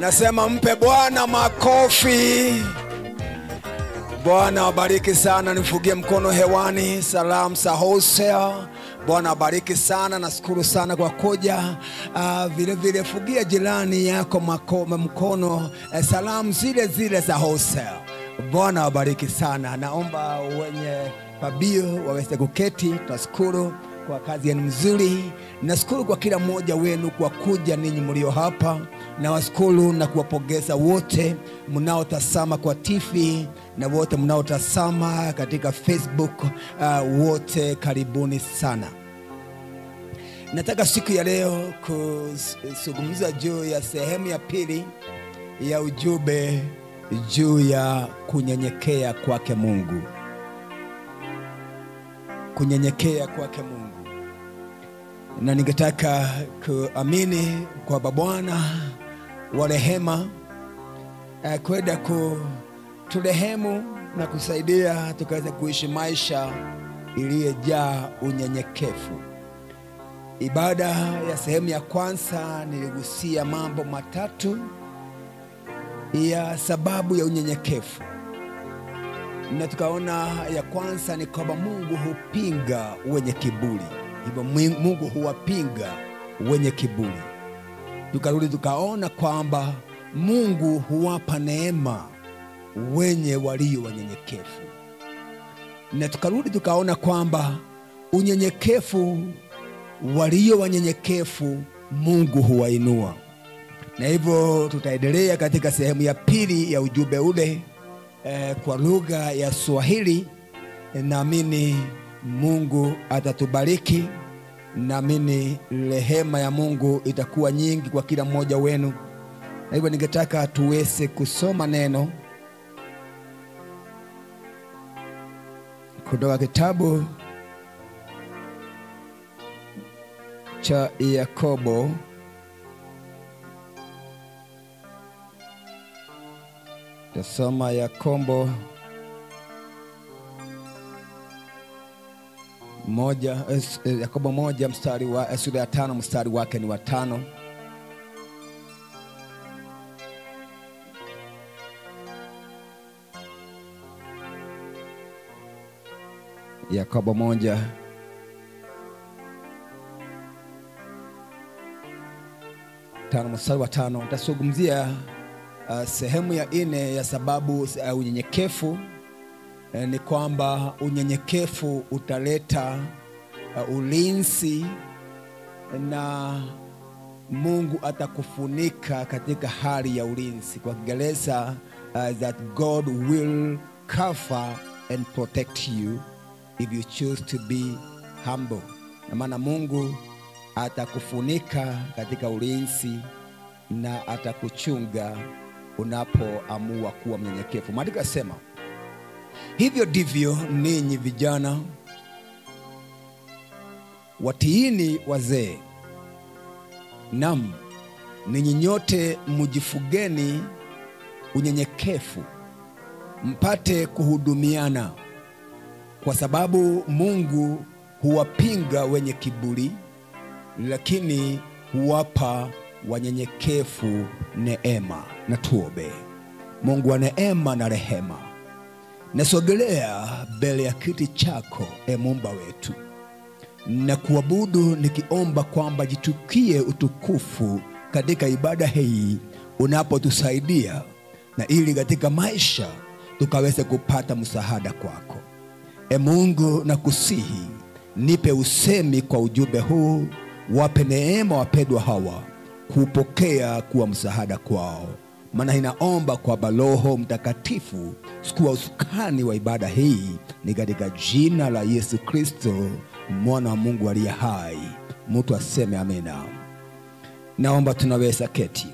Nasema mpe Bwana makofi. Bwana abariki sana, nifugie mkono hewani. Salam sa wholesale. Bwana abariki sana, nashukuru sana kwa kuja. Uh, vile vile fugia jirani yako mako, mkono uh, salamu zile zile za wholesale. Bwana abariki sana. Naomba wenye pabio waweze kuketi. Tunashukuru kwa kazi yenu mzuri. Nashukuru kwa kila mmoja wenu kwa kuja ninyi mlio hapa. Nawashukuru na kuwapongeza wote mnaotazama kwa TV na wote mnaotazama katika Facebook. Uh, wote karibuni sana. Nataka siku ya leo kuzungumza juu ya sehemu ya pili ya ujumbe juu ya kunyenyekea kwake Mungu. Kunyenyekea kwake Mungu, na ningetaka kuamini kwamba Bwana wa rehema uh, kwenda kuturehemu na kusaidia tukaweza kuishi maisha iliyojaa unyenyekevu. Ibada ya sehemu ya kwanza niligusia mambo matatu ya sababu ya unyenyekevu, na tukaona ya kwanza ni kwamba Mungu hupinga wenye kiburi, hivyo Mungu huwapinga wenye kiburi. Tukarudi tukaona kwamba Mungu huwapa neema wenye walio wanyenyekevu, na tukarudi tukaona kwamba unyenyekevu, walio wanyenyekevu Mungu huwainua na hivyo tutaendelea katika sehemu ya pili ya ujumbe ule eh, kwa lugha ya Swahili. Naamini Mungu atatubariki, naamini rehema ya Mungu itakuwa nyingi kwa kila mmoja wenu, na hivyo ningetaka tuweze kusoma neno kutoka kitabu cha Yakobo Tasoma Yakobo moja, eh, Yakobo moja mstari wa eh, sura ya tano mstari wake ni wa tano. Yakobo moja tano mstari wa tano. Nitazungumzia Uh, sehemu ya nne ya sababu uh, unyenyekevu uh, ni kwamba unyenyekevu utaleta uh, ulinzi na Mungu atakufunika katika hali ya ulinzi. Kwa Kiingereza uh, that God will cover and protect you if you choose to be humble. Na maana Mungu atakufunika katika ulinzi na atakuchunga unapoamua kuwa mnyenyekevu. Maandiko yasema hivyo ndivyo ninyi vijana watiini wazee, nam ninyi nyote mjifugeni unyenyekevu, mpate kuhudumiana, kwa sababu Mungu huwapinga wenye kiburi, lakini huwapa wanyenyekevu neema. Na tuombe. Mungu wa neema na rehema, nasogelea mbele ya kiti chako, e Muumba wetu, na kuabudu nikiomba kwamba jitukie utukufu katika ibada hii unapotusaidia, na ili katika maisha tukaweze kupata msaada kwako. E Mungu, na kusihi nipe usemi kwa ujumbe huu, wape neema wapendwa hawa kupokea kuwa msaada kwao, maana inaomba kwamba Roho Mtakatifu sikuwa usukani wa ibada hii, ni katika jina la Yesu Kristo mwana wa Mungu aliye hai. Mtu aseme amina. Naomba tunaweza keti.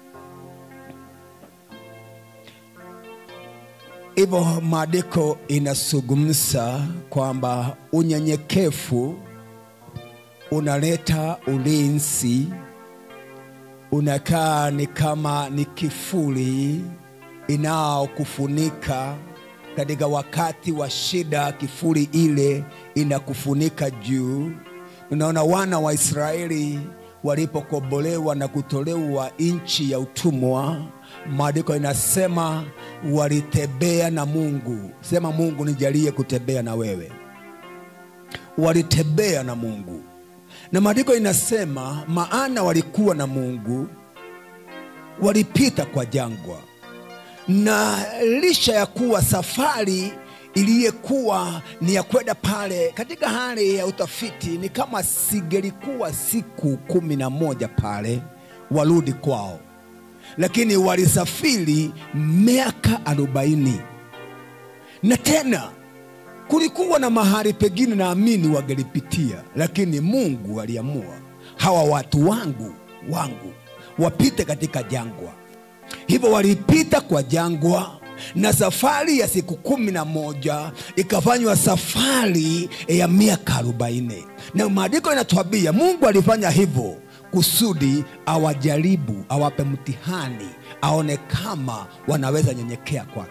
Hivyo maandiko inazungumza kwamba unyenyekevu unaleta ulinzi unakaa ni kama ni kifuli inaokufunika katika wakati wa shida. Kifuli ile inakufunika juu. Unaona, wana wa Israeli walipokombolewa na kutolewa nchi ya utumwa, maandiko inasema walitembea na Mungu. Sema Mungu, nijalie kutembea na wewe. Walitembea na Mungu, na maandiko inasema maana walikuwa na Mungu, walipita kwa jangwa, na licha ya kuwa safari iliyekuwa ni ya kwenda pale, katika hali ya utafiti, ni kama singelikuwa siku kumi na moja pale warudi kwao, lakini walisafiri miaka arobaini na tena kulikuwa na mahali pengine naamini wangelipitia, lakini Mungu aliamua hawa watu wangu wangu wapite katika jangwa. Hivyo walipita kwa jangwa na safari ya siku kumi na moja ikafanywa safari ya miaka arobaini na maandiko inatuambia Mungu alifanya hivyo kusudi awajaribu, awape mtihani, aone kama wanaweza nyenyekea kwake.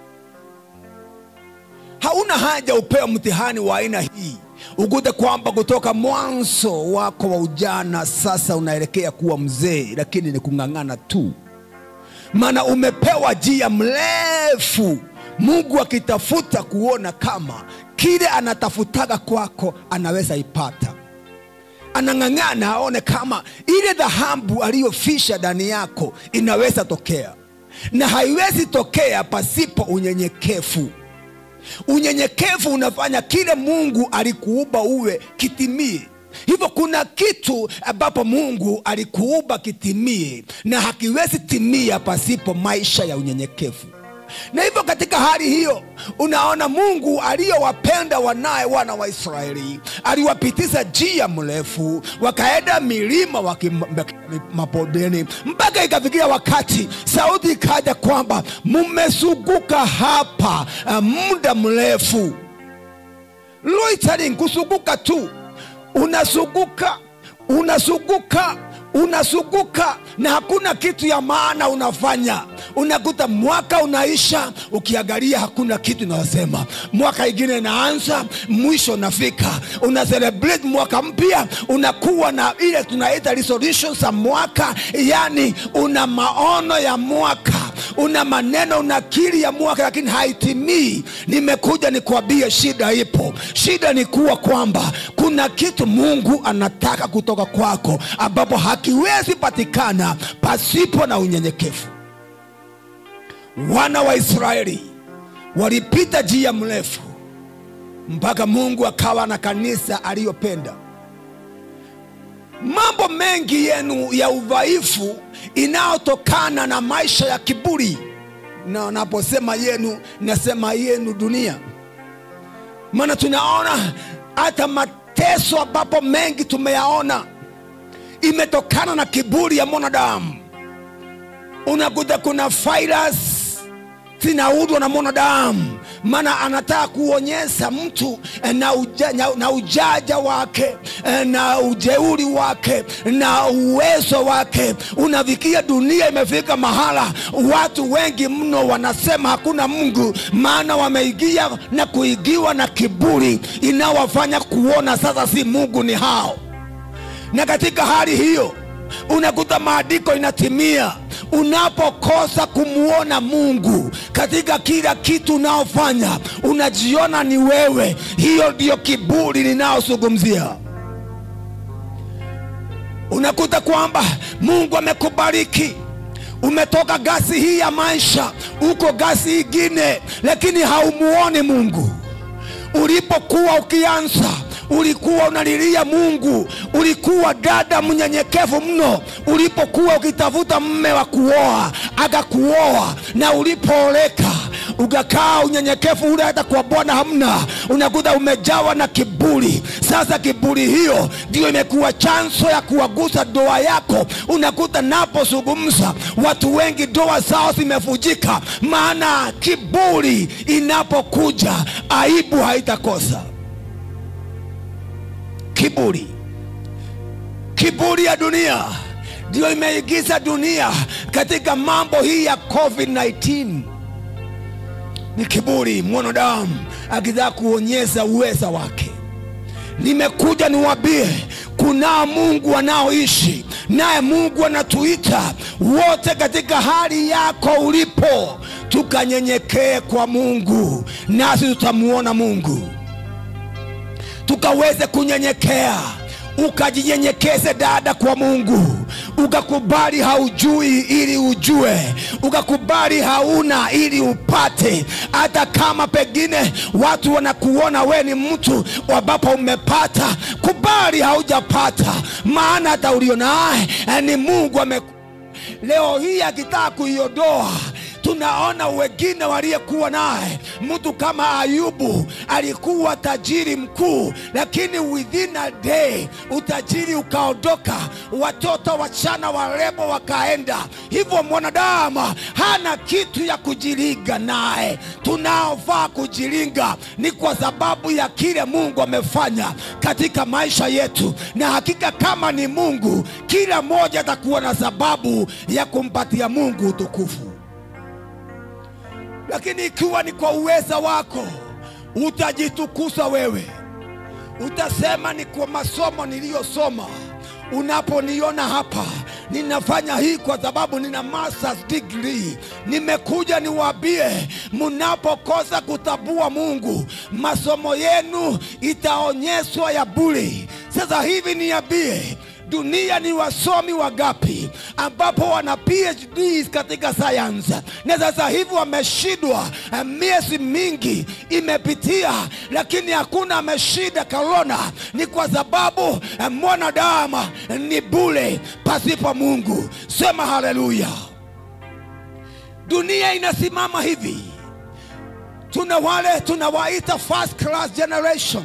Hauna haja upewe mtihani wa aina hii ukute kwamba kutoka mwanzo wako wa ujana sasa unaelekea kuwa mzee, lakini ni kung'ang'ana tu, maana umepewa njia mrefu, Mungu akitafuta kuona kama kile anatafutaga kwako anaweza ipata. Anang'ang'ana aone kama ile dhahabu aliyofisha ndani yako inaweza tokea, na haiwezi tokea pasipo unyenyekevu. Unyenyekevu unafanya kile Mungu alikuumba uwe kitimie. Hivyo kuna kitu ambapo Mungu alikuumba kitimie, na hakiwezi timia pasipo maisha ya unyenyekevu. Na hivyo katika hali hiyo, unaona Mungu aliyowapenda wanaye wana wa Israeli aliwapitisha njia mrefu, wakaenda milima waki mapodeni, mpaka ikafikia wakati sauti ikaja kwamba mumezunguka hapa uh, muda mrefu. Loitering, kuzunguka tu, unazunguka unazunguka unazunguka na hakuna kitu ya maana unafanya. Unakuta mwaka unaisha, ukiangalia hakuna kitu inayosema. Mwaka ingine inaanza, mwisho unafika, una celebrate mwaka mpya, unakuwa na ile tunaita resolutions za mwaka, yani una maono ya mwaka una maneno unakili ya mwaka lakini haitimii. Nimekuja nikwambie, shida ipo. Shida ni kuwa kwamba kuna kitu Mungu anataka kutoka kwako ambapo hakiwezi patikana pasipo na unyenyekevu. Wana wa Israeli walipita njia mrefu mpaka Mungu akawa na kanisa aliyopenda. Mambo mengi yenu ya udhaifu inayotokana na maisha ya kiburi, na naposema yenu nasema yenu dunia, maana tunaona hata mateso ambapo mengi tumeyaona imetokana na kiburi ya mwanadamu. Unakuta kuna virus zinaudwa na mwanadamu maana anataka kuonyesha mtu na, uja, na, na ujaja wake na ujeuri wake na uwezo wake. Unafikia dunia imefika mahala watu wengi mno wanasema hakuna Mungu, maana wameigia na kuigiwa na kiburi inawafanya kuona sasa si Mungu ni hao, na katika hali hiyo unakuta maandiko inatimia unapokosa kumwona Mungu katika kila kitu unaofanya, unajiona ni wewe. Hiyo ndiyo kiburi ninayozungumzia. Unakuta kwamba Mungu amekubariki umetoka gasi hii ya maisha, uko gasi ingine, lakini haumuoni Mungu. Ulipokuwa ukianza ulikuwa unalilia Mungu, ulikuwa dada mnyenyekevu mno. Ulipokuwa ukitafuta mme wa kuoa akakuoa, na ulipooleka ukakaa unyenyekevu ule, hata kwa Bwana hamna. Unakuta umejawa na kiburi. Sasa kiburi hiyo ndio imekuwa chanzo ya kuwagusa ndoa yako. Unakuta napozungumza, watu wengi ndoa zao zimevujika, maana kiburi inapokuja, aibu haitakosa kiburi. Kiburi ya dunia ndio imeigiza dunia katika mambo hii ya COVID-19. Ni kiburi, mwanadamu akitaka kuonyesha uweza wake. Nimekuja niwambie, kuna Mungu anaoishi naye mungu anatuita wote katika hali yako ulipo tukanyenyekee kwa mungu nasi tutamuona mungu tukaweze kunyenyekea ukajinyenyekeze dada kwa mungu ukakubali haujui ili ujue ukakubali hauna ili upate hata kama pengine watu wanakuona we ni mtu ambapo umepata kubali haujapata maana hata ulio naye eh, ni mungu ame leo hii akitaka kuiondoa tunaona wengine waliyekuwa naye mtu kama ayubu alikuwa tajiri mkuu lakini within a day utajiri ukaondoka watoto wachana warembo wakaenda hivyo mwanadamu hana kitu ya kujilinga naye tunaofaa kujilinga ni kwa sababu ya kile mungu amefanya katika maisha yetu na hakika kama ni mungu kila mmoja atakuwa na sababu ya kumpatia mungu utukufu lakini ikiwa ni kwa uweza wako utajitukuza wewe utasema ni kwa masomo niliyosoma unaponiona hapa ninafanya hii kwa sababu nina masters degree nimekuja niwaambie mnapokosa kutabua mungu masomo yenu itaonyeshwa ya bure sasa hivi niambie dunia ni wasomi wagapi ambapo wana phds katika sayansi na sasa hivi wameshindwa eh, miezi mingi imepitia lakini hakuna ameshinda korona ni kwa sababu eh, mwanadamu ni bule pasipo mungu sema haleluya dunia inasimama hivi tuna wale tunawaita first class generation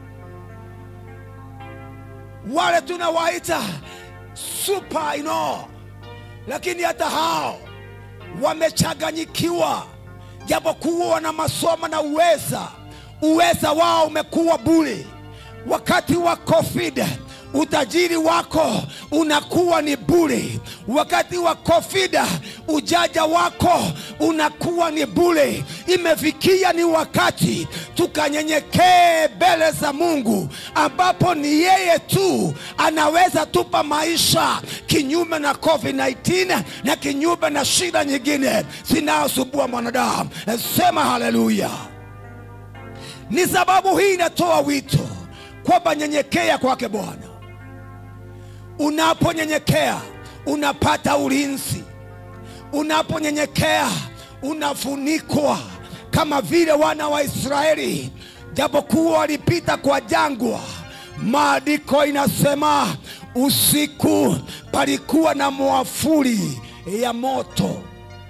wale tunawaita super you know. lakini hata hao wamechanganyikiwa japokuwa wana masomo na uweza uweza wao umekuwa bure wakati wa covid utajiri wako unakuwa ni bure wakati wa covid ujaja wako unakuwa ni bure imefikia ni wakati tukanyenyekee mbele za mungu ambapo ni yeye tu anaweza tupa maisha kinyume na covid-19 na kinyume na shida nyingine zinayosumbua mwanadamu sema haleluya ni sababu hii inatoa wito kwamba nyenyekea kwake bwana unaponyenyekea unapata ulinzi unaponyenyekea unafunikwa kama vile wana wa israeli japokuwa walipita kwa jangwa maandiko inasema usiku palikuwa na mwafuli ya moto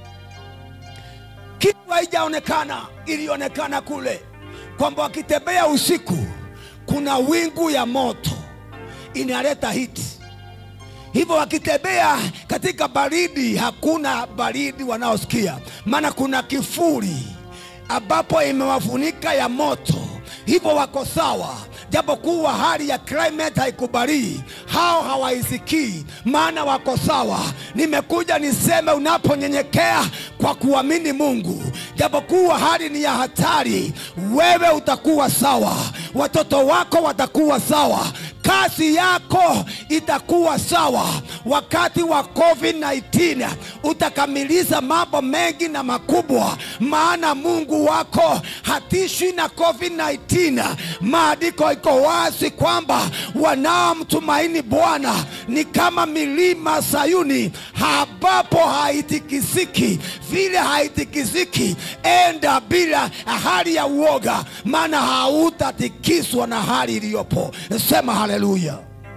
kitu haijaonekana ilionekana kule kwamba wakitembea usiku kuna wingu ya moto inaleta hiti hivyo wakitembea katika baridi hakuna baridi wanaosikia maana kuna kifuri ambapo imewafunika ya moto hivyo wako sawa japokuwa hali ya climate haikubalii hao hawaisikii maana wako sawa nimekuja niseme unaponyenyekea kwa kuamini mungu japokuwa hali ni ya hatari wewe utakuwa sawa watoto wako watakuwa sawa kazi yako itakuwa sawa wakati wa covid-19 utakamilisha mambo mengi na makubwa maana mungu wako hatishwi na covid-19 maandiko iko wazi kwamba wanaomtumaini bwana ni kama milima sayuni ambapo haitikisiki vile haitikisiki enda bila hali ya uoga maana hautatikiswa na hali iliyopo sema haleluya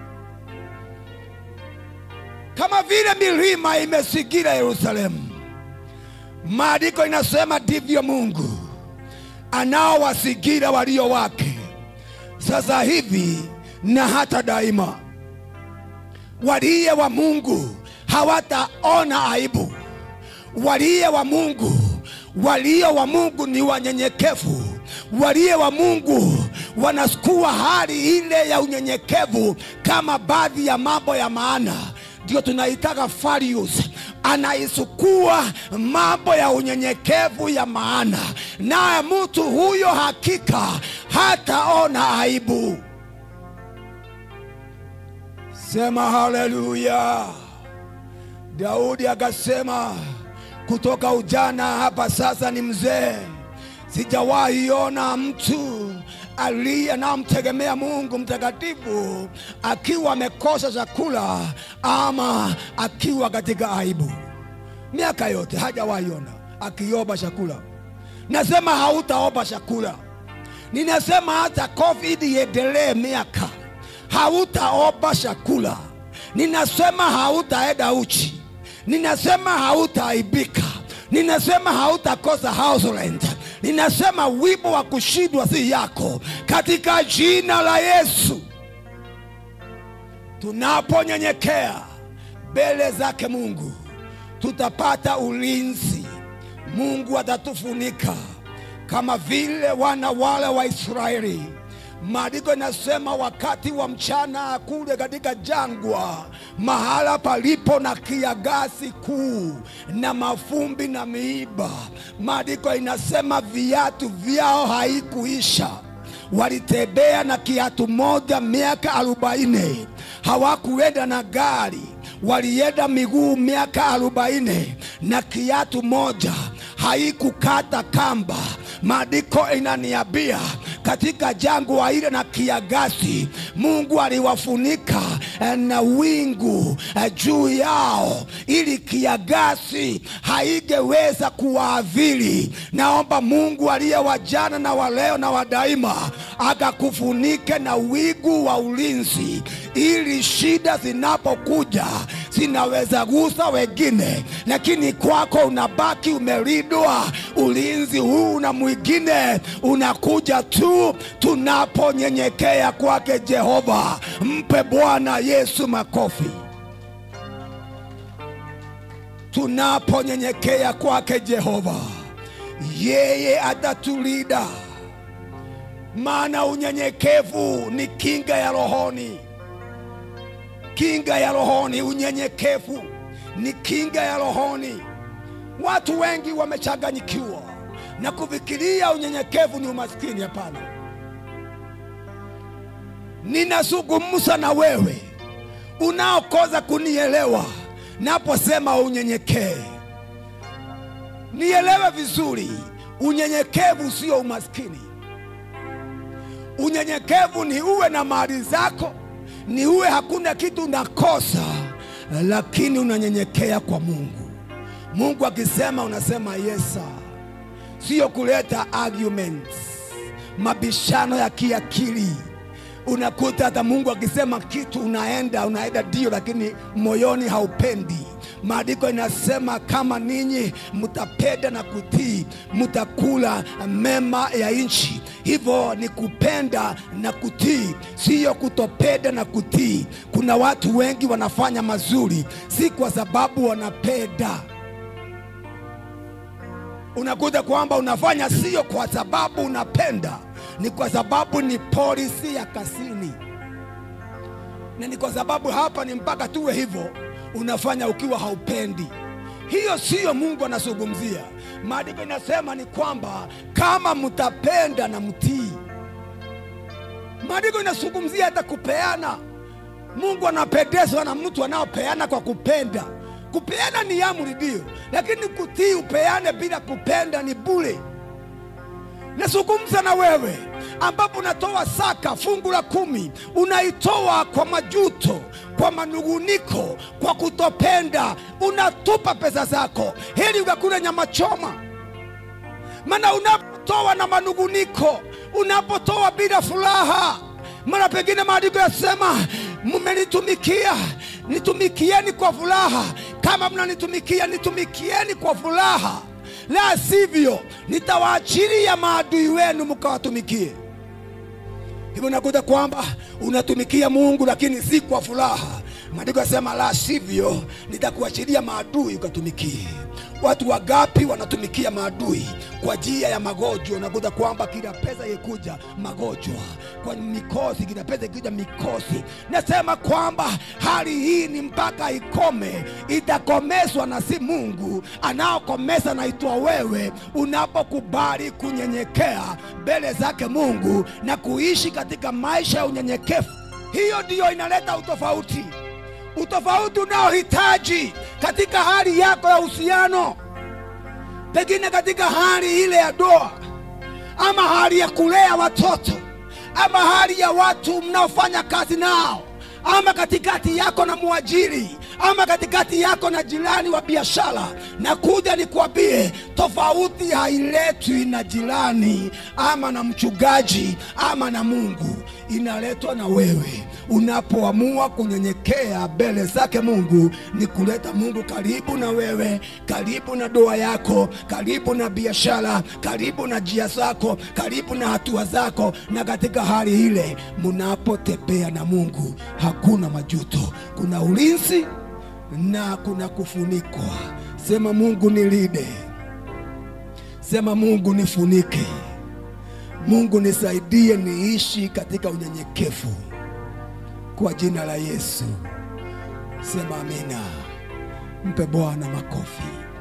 kama vile milima imezingira yerusalemu maandiko inasema ndivyo mungu anaowazingira walio wake sasa hivi na hata daima waliye wa mungu hawataona aibu waliye wa mungu walio wa mungu ni wanyenyekevu waliye wa mungu wanasukua hali ile ya unyenyekevu kama baadhi ya mambo ya maana ndio tunaitaka farius anaisukua mambo ya unyenyekevu ya maana naye mtu huyo hakika hataona aibu Sema haleluya. Daudi akasema, kutoka ujana hapa sasa ni mzee, sijawahi ona mtu aliye anamtegemea Mungu mtakatifu akiwa amekosa chakula ama akiwa katika aibu. Miaka yote hajawahi ona akiomba chakula. Nasema hautaomba chakula, ninasema hata COVID iendelee miaka, hautaomba chakula. Ninasema hautaenda uchi, ninasema hautaaibika, ninasema hautakosa house rent. Ninasema wimbo wa kushindwa si yako, katika jina la Yesu. Tunaponyenyekea mbele zake Mungu, tutapata ulinzi. Mungu atatufunika kama vile wana wale wa Israeli. Maandiko inasema wakati wa mchana kule katika jangwa, mahala palipo na kiangazi kuu na mafumbi na miiba, maandiko inasema viatu vyao haikuisha. Walitembea na kiatu moja miaka arobaini. Hawakuenda na gari, walienda miguu miaka arobaini na kiatu moja haikukata kamba. Maandiko inaniambia katika jangwa ile na kiangazi, Mungu aliwafunika eh, na wingu eh, juu yao, ili kiangazi haingeweza kuwaadhiri. Naomba Mungu aliye wa jana na wa leo na wa daima akakufunike na wingu wa ulinzi, ili shida zinapokuja zinaweza gusa wengine, lakini kwako unabaki umelindwa. Ulinzi huu na mwingine unakuja tu tunaponyenyekea kwake Jehova. Mpe Bwana Yesu makofi. Tunaponyenyekea kwake Jehova, yeye atatulinda, maana unyenyekevu ni kinga ya rohoni kinga ya rohoni. Unyenyekevu ni kinga ya rohoni. Watu wengi wamechanganyikiwa na kufikiria unyenyekevu ni umaskini. Hapana, ninazungumza na wewe unaokoza kunielewa naposema unyenyekee. Nielewe vizuri, unyenyekevu sio umaskini. Unyenyekevu ni uwe na mali zako ni uwe hakuna kitu unakosa, lakini unanyenyekea kwa Mungu. Mungu akisema unasema yes sir. Sio kuleta arguments, mabishano ya kiakili. Unakuta hata Mungu akisema kitu unaenda unaenda ndio, lakini moyoni haupendi. Maandiko inasema kama ninyi mtapenda na kutii, mtakula mema ya nchi. Hivyo ni kupenda na kutii, siyo kutopenda na kutii. Kuna watu wengi wanafanya mazuri, si kwa sababu wanapenda. Unakuta kwamba unafanya sio kwa sababu unapenda, ni kwa sababu ni polisi ya kasini, na ni kwa sababu hapa ni mpaka tuwe hivyo unafanya ukiwa haupendi. Hiyo siyo Mungu anazungumzia. Maandiko inasema ni kwamba kama mtapenda na mtii. Maandiko inazungumzia hata kupeana. Mungu anapendezwa na mtu anaopeana kwa kupenda. Kupeana ni amri ndio, lakini kutii, upeane bila kupenda ni bure. Nazungumza na wewe ambapo unatoa saka fungu la kumi, unaitoa kwa majuto, kwa manunguniko, kwa kutopenda, unatupa pesa zako heri ukakula nyama choma. Maana unapotoa na manunguniko, unapotoa bila furaha, mara pengine maandiko yasema mmenitumikia, nitumikieni kwa furaha. Kama mnanitumikia, nitumikieni kwa furaha la sivyo nitawaachilia maadui wenu mkawatumikie. Hivyo nakuta kwamba unatumikia Mungu lakini si kwa furaha. Maandiko yasema la sivyo nitakuachilia maadui ukatumikie. Watu wagapi wanatumikia maadui kwa njia ya magonjwa? Unakuta kwamba kila pesa ikuja magonjwa, kwa mikosi, kila pesa ikuja mikosi. Nasema kwamba hali hii ni mpaka ikome, itakomeshwa na si Mungu anaokomesa, naitwa wewe, unapokubali kunyenyekea mbele zake Mungu na kuishi katika maisha ya unyenyekevu. Hiyo ndiyo inaleta utofauti. utofauti unaohitaji katika hali yako ya uhusiano, pengine katika hali ile ya doa, ama hali ya kulea watoto, ama hali ya watu mnaofanya kazi nao, ama katikati yako na mwajiri, ama katikati yako na jirani wa biashara. Na kuja nikwambie, tofauti hailetwi na jirani ama na mchungaji ama na Mungu, inaletwa na wewe unapoamua kunyenyekea mbele zake Mungu. Ni kuleta Mungu karibu na wewe, karibu na doa yako, karibu na biashara, karibu na njia zako, karibu na hatua zako. Na katika hali ile mnapotembea na Mungu, hakuna majuto, kuna ulinzi na kuna kufunikwa. Sema Mungu nilinde, sema Mungu nifunike, Mungu nisaidie niishi katika unyenyekevu kwa jina la Yesu. Sema amina. Mpe Bwana makofi.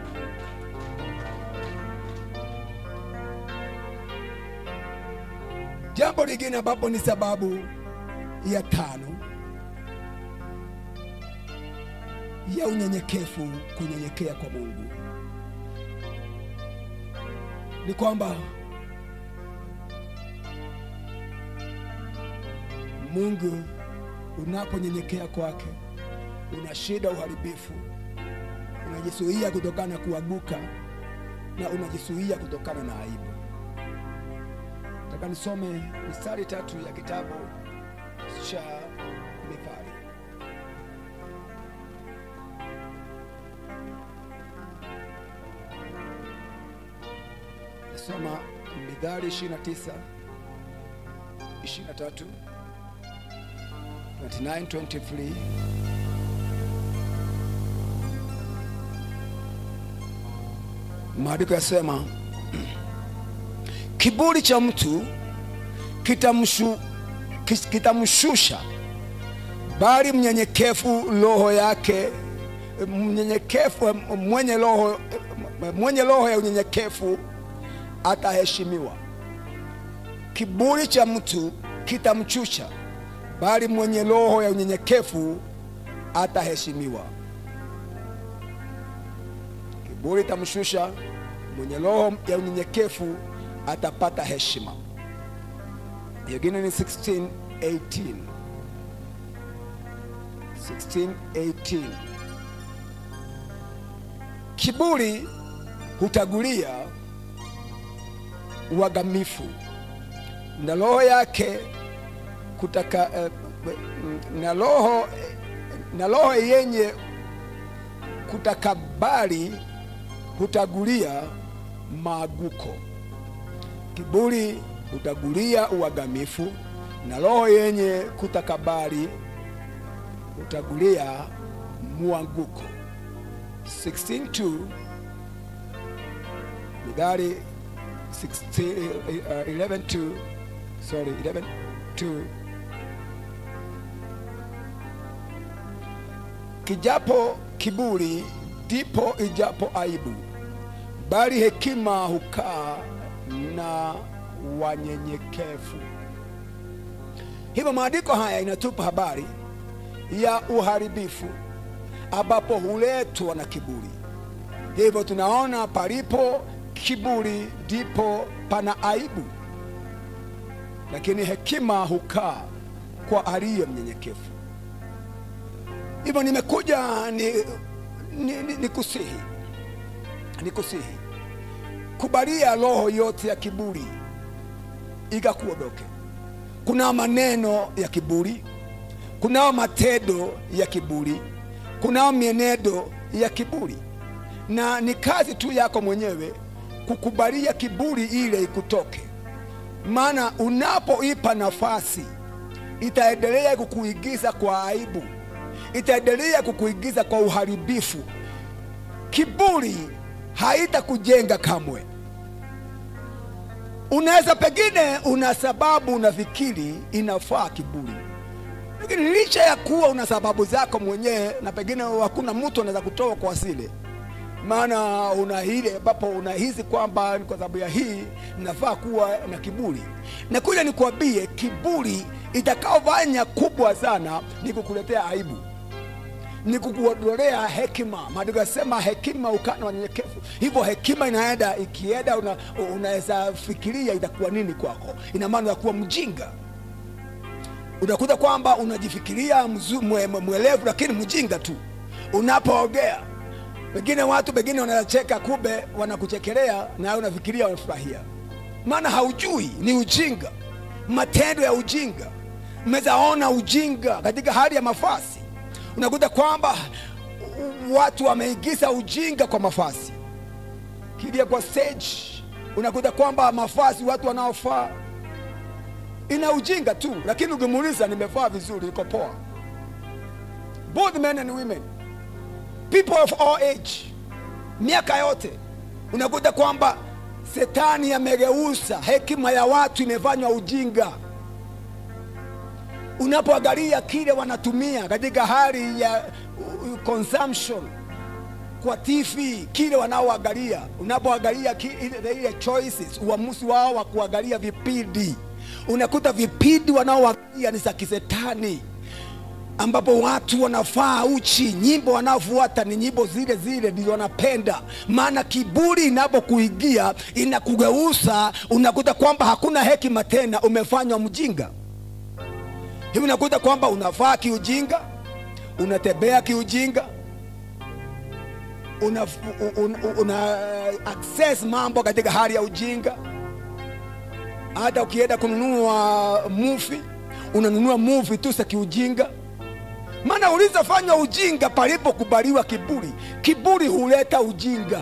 Jambo lingine ambapo ni sababu ya tano ya unyenyekevu, kunyenyekea kwa Mungu ni kwamba Mungu unaponyenyekea kwake, una shida uharibifu, unajisuia kutokana na kuanguka na unajisuia kutokana na aibu. Nataka nisome mistari tatu ya kitabu cha Mithali. Nasoma Mithali 29 23 29, 23. Maandiko yasema kiburi cha mtu kitamshu, kis- kitamshusha, bali mnyenyekevu roho yake mnyenyekevu mwenye roho mwenye roho ya unyenyekevu ataheshimiwa. Kiburi cha mtu kitamchusha bali mwenye roho ya unyenyekevu ataheshimiwa. Kiburi itamshusha, mwenye roho ya unyenyekevu atapata heshima. Nyingine ni 16:18. 16:18. Kiburi hutagulia uagamifu na roho yake kutaka eh, na roho na roho yenye kutakabari hutagulia maaguko. Kiburi hutagulia uagamifu na roho yenye kutakabari hutagulia mwanguko. 16:2 Mithali 16 uh, 11:2 sorry 11:2 Kijapo kiburi ndipo ijapo aibu, bali hekima hukaa na wanyenyekevu. Hivyo maandiko haya inatupa habari ya uharibifu ambapo huletwa na kiburi. Hivyo tunaona palipo kiburi ndipo pana aibu, lakini hekima hukaa kwa aliye mnyenyekevu. Hivyo nimekuja ni, ni, ni, ni kusihi ni kusihi kubalia roho yote ya kiburi ikakuondoke. Kunao maneno ya kiburi, kunao matendo ya kiburi, kunao mienendo ya kiburi, na ni kazi tu yako mwenyewe kukubalia kiburi ile ikutoke, maana unapoipa nafasi itaendelea kukuigiza kwa aibu, itaendelea kukuigiza kwa uharibifu. Kiburi haitakujenga kamwe. Unaweza pengine, una sababu unafikiri inafaa kiburi, lakini licha ya kuwa una sababu zako mwenyewe, na pengine hakuna mtu anaweza kutoa kwa asili, maana una ile ambapo unahisi kwamba ni kwa sababu ya hii nafaa kuwa na kiburi. Na kuja nikwambie, kiburi itakaofanya kubwa sana ni kukuletea aibu. ni kukuondolea hekima. Maandiko yasema hekima ukana wanyenyekevu. Hivyo hekima inaenda ikienda, una, unaweza fikiria itakuwa nini kwako. Ina maana ya kuwa mjinga. Unakuta kwamba unajifikiria mzu- mwe- mwe- mwelevu, lakini mjinga tu unapoongea. Pengine watu pengine wanacheka, kumbe wanakuchekelea na wewe unafikiria wanafurahia, maana haujui, ni ujinga, matendo ya ujinga. Mmezaona ujinga katika hali ya mafasi, unakuta kwamba watu wameingiza ujinga kwa mafasi, kilia kwa stage, unakuta kwamba mafasi watu wanaofaa ina ujinga tu, lakini ukimuuliza nimevaa vizuri, iko poa. Both men and women, people of all age, miaka yote, unakuta kwamba Setani amegeuza hekima ya watu imefanywa ujinga. Unapoangalia kile wanatumia katika hali ya uh, consumption kwa TV, kile wanaoangalia, unapoangalia ki- ile ile choices, uamuzi wao wa kuangalia vipindi, unakuta vipindi wanaoangalia ni za kisetani ambapo watu wanafaa uchi, nyimbo wanaofuata ni nyimbo zile zile ndio wanapenda. Maana kiburi inapokuingia inakugeuza, unakuta kwamba hakuna hekima tena, umefanywa mjinga. Hivi unakuta kwamba unafaa kiujinga, unatembea kiujinga, una, una, una access mambo katika hali ya ujinga. Hata ukienda kununua mufi, unanunua mufi tu za kiujinga maana ulizofanywa ujinga palipokubaliwa kiburi. Kiburi huleta ujinga,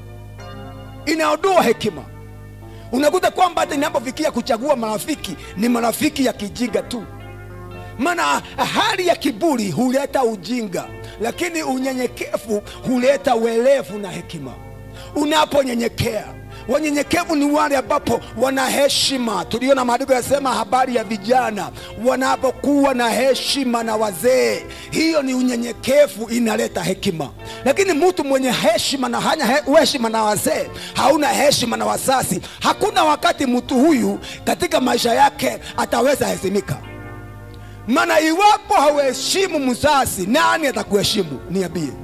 inaondoa hekima. Unakuta kwamba hata inapofikia kuchagua marafiki ni marafiki ya kijinga tu, maana hali ya kiburi huleta ujinga, lakini unyenyekevu huleta uelevu na hekima. Unaponyenyekea wanyenyekevu ni wale ambapo wana heshima. Tuliona maandiko yasema habari ya vijana wanapokuwa na heshima na wazee, hiyo ni unyenyekevu, inaleta hekima. Lakini mtu mwenye heshima na hanya he- heshima na wazee, hauna heshima na wazazi, hakuna wakati mtu huyu katika maisha yake ataweza heshimika. Maana iwapo hauheshimu mzazi, nani atakuheshimu? Niambie.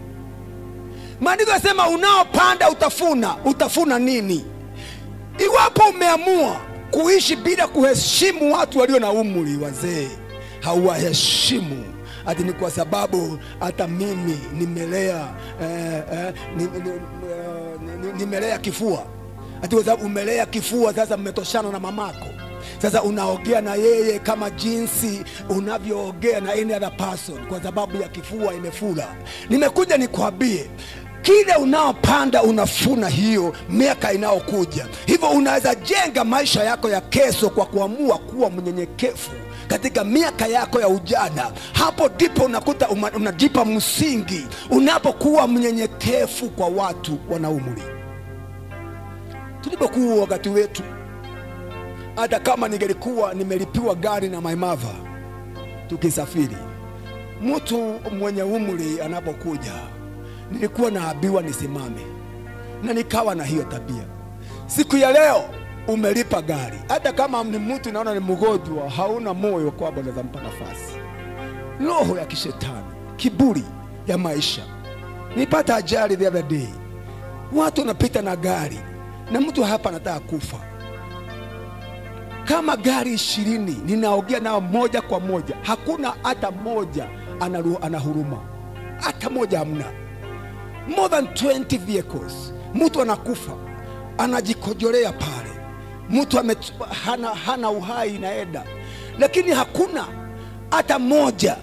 Maandiko yasema unaopanda utafuna. Utafuna nini? Iwapo umeamua kuishi bila kuheshimu watu walio na umri, wazee, hauwaheshimu ati ni kwa sababu hata mimi nimelea eh, eh, ni, ni, eh, ni, nimelea kifua, ati kwa sababu umelea kifua, sasa mmetoshana na mamako sasa unaongea na yeye kama jinsi unavyoongea na any other person kwa sababu ya kifua imefura. Nimekuja nikwambie kile unaopanda unafuna hiyo miaka inayokuja. Hivyo unaweza jenga maisha yako ya kesho kwa kuamua kuwa mnyenyekevu katika miaka yako ya ujana. Hapo ndipo unakuta uma- unajipa msingi unapokuwa mnyenyekevu kwa watu wana umri. Tulipokuwa wakati wetu hata kama ningelikuwa nimelipiwa gari na my mother tukisafiri, mtu mwenye umri anapokuja, nilikuwa naambiwa nisimame, na nikawa na hiyo tabia. Siku ya leo umelipa gari, hata kama ni mtu naona ni mgonjwa, hauna moyo kwamba unaweza mpa nafasi. Roho ya kishetani, kiburi ya maisha. Nilipata ajali the other day, watu wanapita na gari na mtu hapa anataka kufa kama gari ishirini ninaongea nao moja kwa moja, hakuna hata moja ana, ana huruma, hata moja hamna. More than 20 vehicles, mtu anakufa anajikojolea pale, mtu ame, hana, hana uhai inaenda, lakini hakuna hata moja.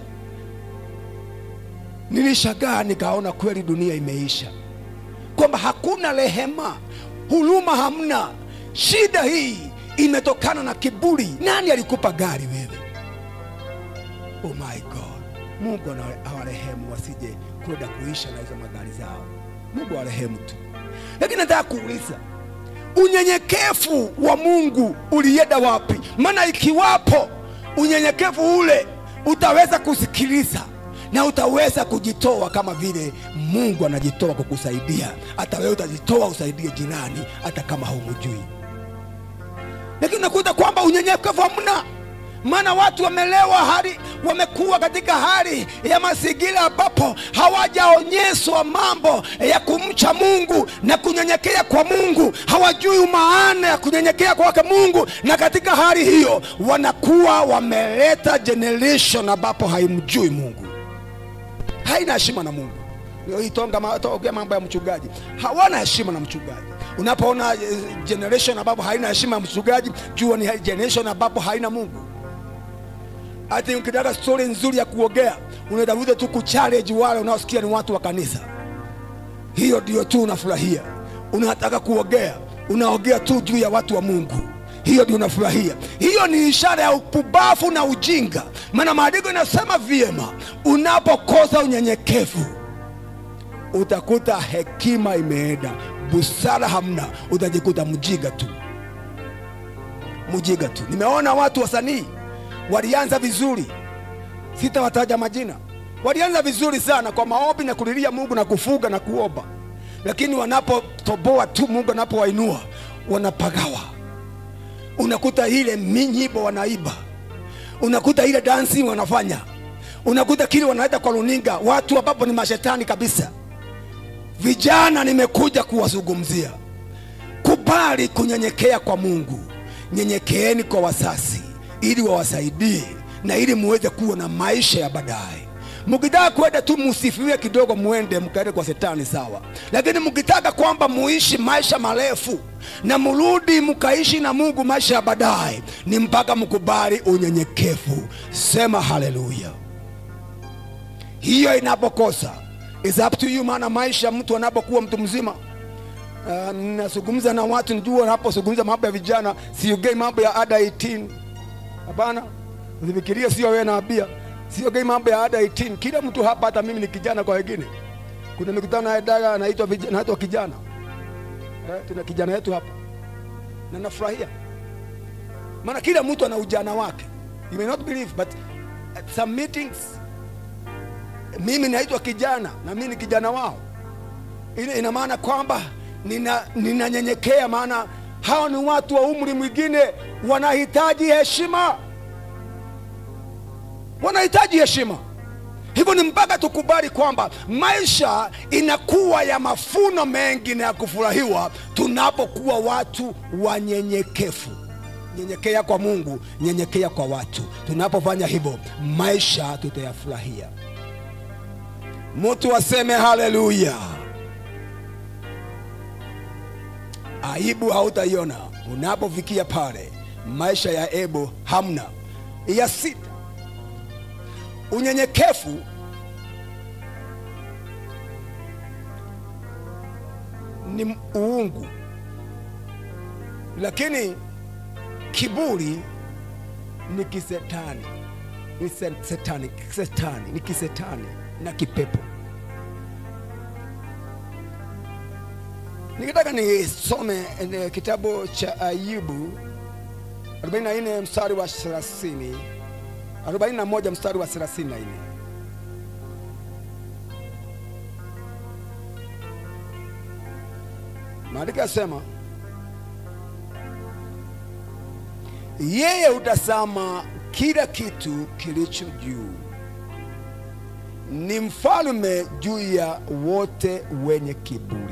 Nilishagaa nikaona kweli dunia imeisha, kwamba hakuna rehema, huruma hamna. Shida hii imetokana na kiburi. Nani alikupa gari wewe? Oh my God, Mungu ana- awarehemu wasije kwenda kuisha na hizo magari zao. Mungu awarehemu tu, lakini nataka kuuliza unyenyekevu wa Mungu ulienda wapi? Maana ikiwapo unyenyekevu ule, utaweza kusikiliza na utaweza kujitoa kama vile Mungu anajitoa kukusaidia. Hata wewe utajitoa usaidie jirani, hata kama humjui lakini unakuta kwamba unyenyekevu hamna. maana watu wamelewa hali wamekuwa katika hali ya mazingira ambapo hawajaonyeshwa mambo ya kumcha mungu na kunyenyekea kwa mungu hawajui maana ya kunyenyekea kwake mungu na katika hali hiyo wanakuwa wameleta generation ambapo haimjui mungu haina heshima na mungu Leo hii tonga ma- tongea mambo ya mchungaji hawana heshima na mchungaji unapoona eh, generation ambapo haina heshima ya mchungaji jua ni generation ambapo haina mungu hati ukitaka stori nzuri ya kuogea unatafuta tu kuchallenge wale unaosikia ni watu wa kanisa hiyo ndio tu unafurahia unataka kuogea unaogea tu juu ya watu wa mungu hiyo ndio unafurahia hiyo ni ishara ya upumbavu na ujinga maana maandiko inasema vyema unapokosa unyenyekevu utakuta hekima imeenda busara hamna utajikuta mjinga tu mjinga tu nimeona watu wasanii walianza vizuri sitawataja majina walianza vizuri sana kwa maombi na kulilia mungu na kufuga na kuomba lakini wanapotoboa tu mungu anapowainua wanapagawa unakuta ile minyimbo wanaiba unakuta ile dansi wanafanya unakuta kile wanaenda kwa runinga watu ambapo ni mashetani kabisa vijana nimekuja kuwazungumzia kubali kunyenyekea kwa mungu nyenyekeeni kwa wasasi ili wawasaidie na ili muweze kuwa na maisha ya baadaye mkitaka kwenda tu musifiwe kidogo muende mkaende kwa setani sawa lakini mkitaka kwamba muishi maisha marefu na mrudi mkaishi na mungu maisha ya baadaye ni mpaka mkubali unyenyekevu sema haleluya hiyo inapokosa is up to you maana maisha mtu anapokuwa mtu mzima Uh, nazungumza na watu njua napozungumza mambo ya vijana siongei mambo ya ada 18 hapana usifikirie sio wewe naambia siongei mambo ya ada 18 kila mtu hapa hata mimi ni kijana kwa wengine kuna mikutano ya daga anaitwa vij- anaitwa kijana eh, tuna kijana yetu hapa na nafurahia maana kila mtu ana ujana wake you may not believe but at some meetings mimi naitwa kijana na mimi ni kijana wao ile ina maana kwamba nina ninanyenyekea maana hao ni watu wa umri mwingine wanahitaji heshima wanahitaji heshima hivyo ni mpaka tukubali kwamba maisha inakuwa ya mafuno mengi na ya kufurahiwa tunapokuwa watu wanyenyekevu nyenyekea kwa mungu nyenyekea kwa watu tunapofanya hivyo maisha tutayafurahia mtu aseme haleluya aibu hautaiona unapofikia pale maisha ya ebo hamna ya sita unyenyekevu ni uungu lakini kiburi ni kisetani ni se- setani, setani ni kisetani na kipepo nikitaka nisome eh, kitabu cha ayubu 44 mstari wa 30 41 mstari wa 34 maandiko yasema yeye hutazama kila kitu kilicho juu ni mfalme juu ya wote wenye kiburi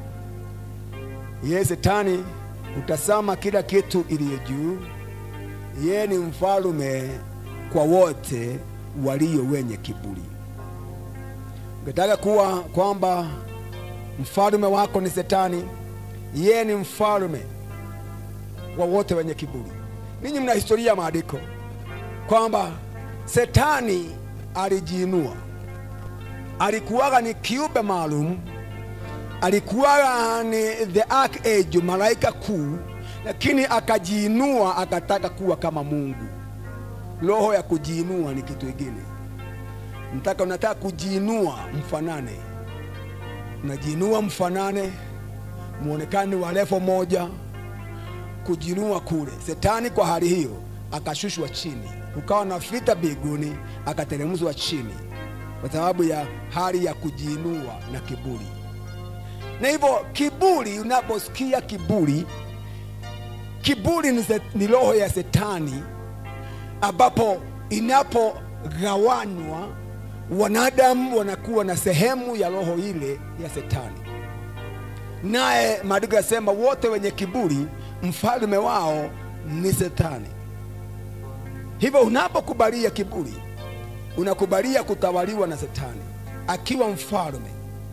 yeye setani hutazama kila kitu iliyo juu yeye ni mfalme kwa wote walio wenye kiburi ungetaka kuwa kwamba mfalme wako ni setani yeye ni mfalme wa wote wenye kiburi ninyi mna historia ya maandiko kwamba setani alijiinua alikuwaga ni kiumbe maalum alikuwaga ni the archangel malaika kuu lakini akajiinua akataka kuwa kama mungu roho ya kujiinua ni kitu ingine mtaka unataka kujiinua mfanane unajiinua mfanane muonekane wa levo moja kujiinua kule setani kwa hali hiyo akashushwa chini kukawa na vita mbinguni akateremshwa chini kwa sababu ya hali ya kujiinua na kiburi na hivyo kiburi unaposikia kiburi kiburi ni, se- ni roho ya setani ambapo inapogawanywa wanadamu wanakuwa na sehemu ya roho ile ya Shetani. Naye maandiko yasema wote wenye kiburi mfalme wao ni Shetani. Hivyo unapokubalia kiburi, unakubalia kutawaliwa na Shetani akiwa mfalme.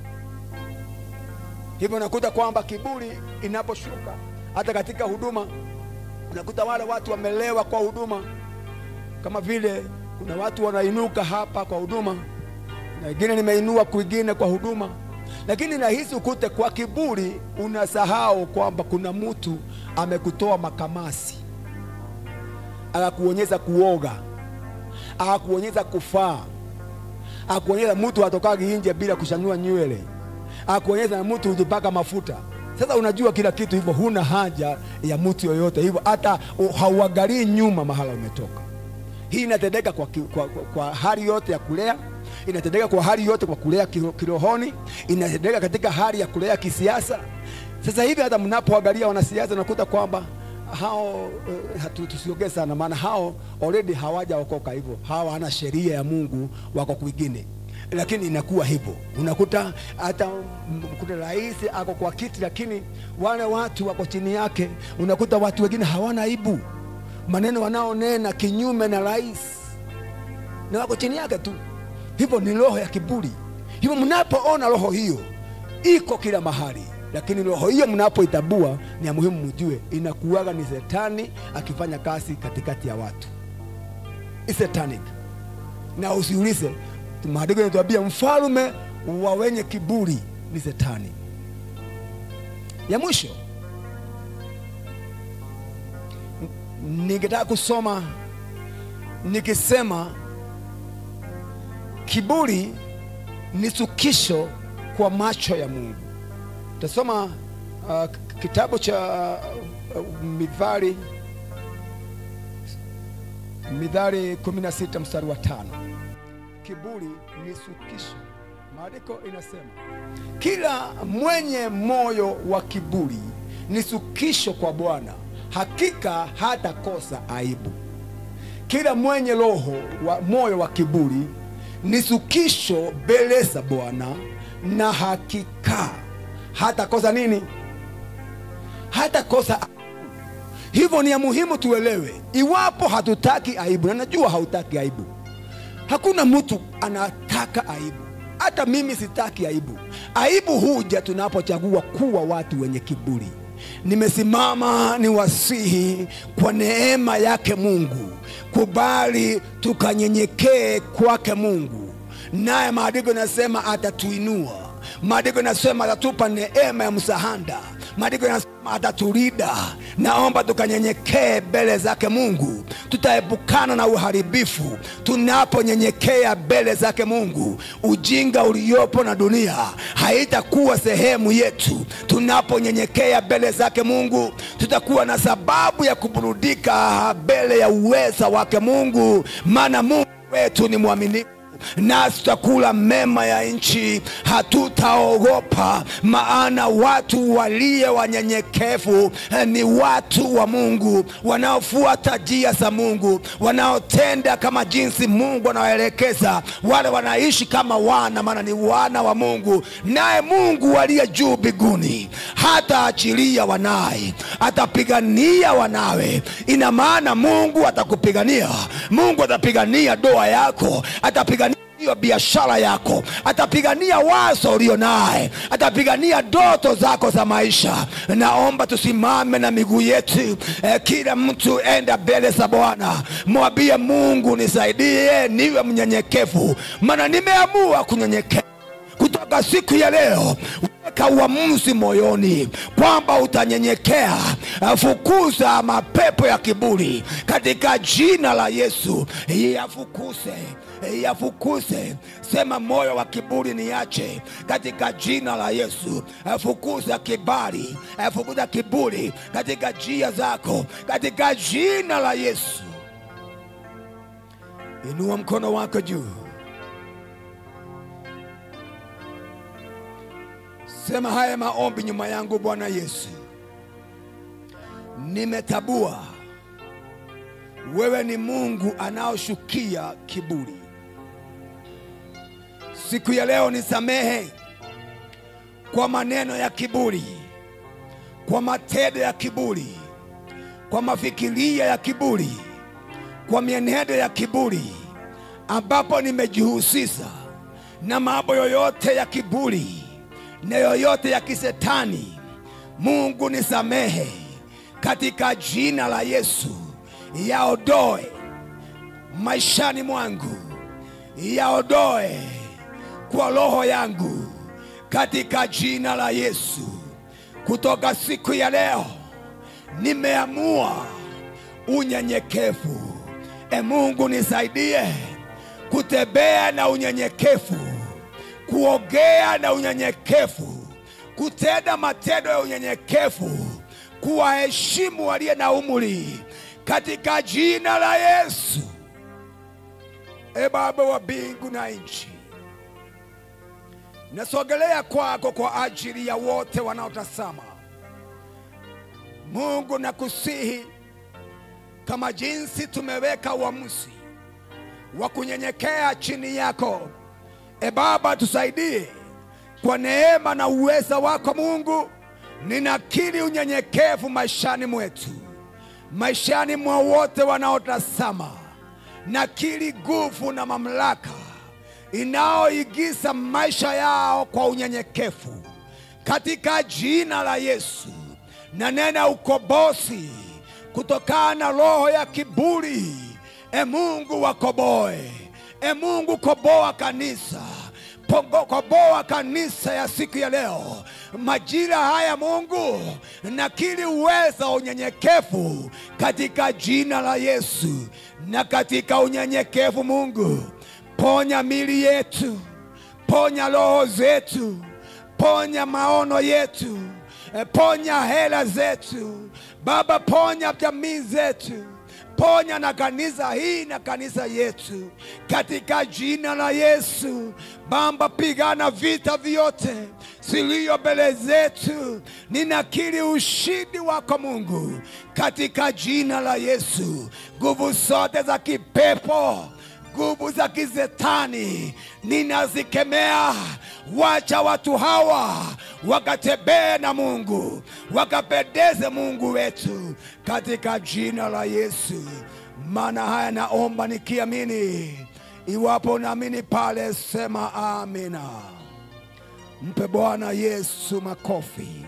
Hivyo unakuta kwamba kiburi inaposhuka hata katika huduma, unakuta wale watu wamelewa kwa huduma, kama vile kuna watu wanainuka hapa kwa huduma na wengine nimeinua kwingine kwa huduma, lakini nahisi ukute kwa kiburi unasahau kwamba kuna mtu amekutoa makamasi akakuonyesha kuoga, akakuonyesha kufaa, akakuonyesha mtu atokagi nje bila kushanua nywele, akakuonyesha na mtu hujipaka mafuta. Sasa unajua kila kitu hivyo, huna haja ya mtu yoyote hivyo, hata hauangalii nyuma mahala umetoka. Hii inatendeka kwa, ki- kwa, kwa, kwa hali yote ya kulea, inatendeka kwa hali yote kwa kulea kiro- kirohoni, inatendeka katika hali ya kulea kisiasa. Sasa hivi hata mnapoangalia wanasiasa unakuta kwamba hao uh, hatu- tusiongee sana, maana hao already hawajaokoka hivyo, hawa hawana sheria ya Mungu, wako kwingine lakini inakuwa hivyo, unakuta hata mm, kuna rais ako kwa kiti, lakini wale watu wako chini yake, unakuta watu wengine hawana aibu, maneno wanaonena kinyume na rais na wako chini yake tu. Hivyo ni roho ya kiburi. Hivyo mnapoona roho hiyo iko kila mahali, lakini roho hiyo mnapoitabua, ni ya muhimu mjue inakuwaga ni Shetani akifanya kazi katikati ya watu, It's satanic na usiulize, maandiko yanatuambia mfalme wa wenye kiburi ni Shetani. Ya mwisho n- ningetaka kusoma nikisema kiburi ni chukisho kwa macho ya Mungu. Tasoma uh, kitabu cha uh, Mithali Mithali 16 mstari wa tano. Kiburi ni sukisho. Maandiko inasema kila mwenye moyo wa kiburi ni sukisho kwa Bwana, hakika hatakosa aibu. Kila mwenye roho wa moyo wa kiburi ni sukisho mbele za Bwana, na hakika hatakosa nini? Hatakosa Hivyo ni ya muhimu tuelewe, iwapo hatutaki aibu, na najua hautaki aibu. Hakuna mtu anataka aibu, hata mimi sitaki aibu. Aibu huja tunapochagua kuwa watu wenye kiburi. Nimesimama ni wasihi kwa neema yake Mungu, kubali tukanyenyekee kwake Mungu, naye maandiko yanasema atatuinua. Maandiko yanasema atatupa neema ya msahada. Maandiko yanasema atatulinda. Naomba tukanyenyekee mbele zake Mungu, tutaepukana na uharibifu tunaponyenyekea mbele zake Mungu. Ujinga uliopo na dunia haitakuwa sehemu yetu. Tunaponyenyekea mbele zake Mungu, tutakuwa na sababu ya kuburudika mbele ya uweza wake Mungu, maana Mungu wetu ni mwaminifu nasi tutakula mema ya nchi, hatutaogopa, maana watu waliye wanyenyekevu eh, ni watu wa Mungu, wanaofuata njia za Mungu, wanaotenda kama jinsi Mungu anawaelekeza. Wale wanaishi kama wana, maana ni wana wa Mungu. Naye Mungu aliye juu mbinguni hataachilia wanaye, atapigania wanawe. Ina maana Mungu atakupigania, Mungu atapigania doa yako, atapigania hiyo biashara yako, atapigania wazo ulio naye, atapigania ndoto zako za maisha. Naomba tusimame na miguu yetu eh, kila mtu enda mbele za Bwana, mwambie Mungu, nisaidie niwe mnyenyekevu, maana nimeamua kunyenyekea kutoka siku ya leo weka uamuzi moyoni kwamba utanyenyekea. Fukuza mapepo ya kiburi katika jina la Yesu, yafukuze yafukuze. Sema moyo wa kiburi niache katika jina la Yesu. Fukuza kibali, fukuza kiburi katika njia zako katika jina la Yesu. Inua mkono wako juu. Sema haya maombi nyuma yangu. Bwana Yesu, nimetabua wewe ni Mungu anaoshukia kiburi. Siku ya leo nisamehe kwa maneno ya kiburi, kwa matendo ya kiburi, kwa mafikiria ya kiburi, kwa mienendo ya kiburi, ambapo nimejihusisha na mambo yoyote ya kiburi na yoyote ya kisetani. Mungu nisamehe katika jina la Yesu, yaodoe maishani mwangu, yaodoe kwa roho yangu katika jina la Yesu. Kutoka siku ya leo nimeamua unyenyekevu. E Mungu nisaidie kutembea na unyenyekevu, kuongea na unyenyekevu, kutenda matendo ya unyenyekevu, kuwaheshimu waliye na umri katika jina la Yesu. E Baba wa mbingu na nchi, nasogelea kwako kwa ajili ya wote wanaotazama. Mungu nakusihi, kama jinsi tumeweka uamuzi wa kunyenyekea chini yako, e Baba, tusaidie kwa neema na uweza wako Mungu. Ninakiri unyenyekevu maishani mwetu, maishani mwa wote wanaotazama. Nakiri nguvu na mamlaka inayoigiza maisha yao kwa unyenyekevu katika jina la Yesu. Na nena ukombozi kutokana na roho ya kiburi. E Mungu wakoboe, e Mungu koboa kanisa Pongo, koboa kanisa ya siku ya leo majira haya Mungu, nakiri uweza wa unyenyekevu katika jina la Yesu. Na katika unyenyekevu Mungu, ponya mili yetu, ponya roho zetu, ponya maono yetu, eh, ponya hela zetu Baba, ponya jamii zetu ponya na kanisa hii na kanisa yetu katika jina la Yesu. Baba, pigana vita vyote ziliyo mbele zetu. Ninakiri ushindi wako Mungu katika jina la Yesu. Nguvu zote za kipepo nguvu za kizetani ninazikemea. Wacha watu hawa wakatembee na Mungu, wakapendeze Mungu wetu katika jina la Yesu. Maana haya naomba nikiamini. Iwapo naamini pale, sema amina. Mpe Bwana Yesu makofi.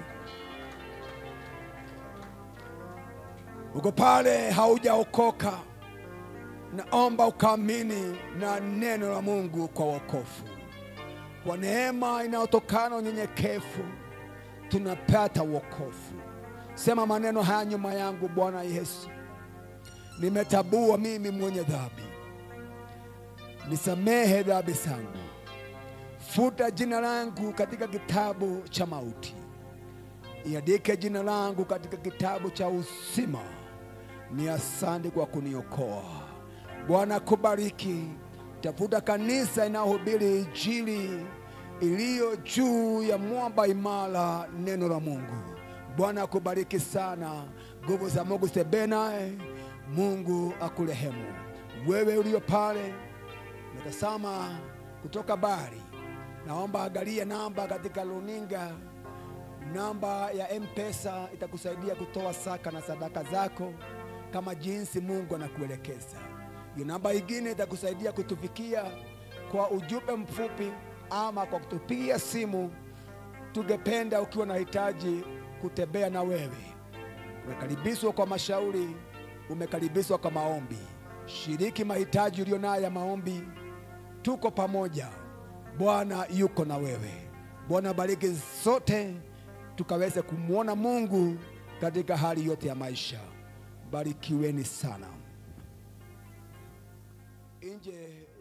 Uko pale haujaokoka, naomba ukaamini na neno la Mungu kwa wokovu. Kwa neema inayotokana na unyenyekevu tunapata wokovu. Sema maneno haya nyuma yangu: Bwana Yesu, nimetabua mimi mwenye dhambi, nisamehe dhambi zangu, futa jina langu katika kitabu cha mauti, iandike jina langu katika kitabu cha uzima. Ni asante kwa kuniokoa. Bwana kubariki. Tafuta kanisa inayohubiri Injili iliyo juu ya mwamba imara, neno la Mungu. Bwana akubariki sana. Nguvu za Mungu zitembee naye. Mungu akurehemu. Wewe ulio pale natazama kutoka bari, naomba angalia namba katika runinga, namba ya M-Pesa itakusaidia kutoa saka na sadaka zako kama jinsi Mungu anakuelekeza. Hiyo namba ingine itakusaidia kutufikia kwa ujumbe mfupi ama kwa kutupigia simu. Tungependa ukiwa na hitaji kutembea na wewe. Umekaribishwa kwa mashauri, umekaribishwa kwa maombi. Shiriki mahitaji ulio nayo ya maombi, tuko pamoja. Bwana yuko na wewe. Bwana bariki sote, tukaweze kumwona Mungu katika hali yote ya maisha. Barikiweni sana. Nje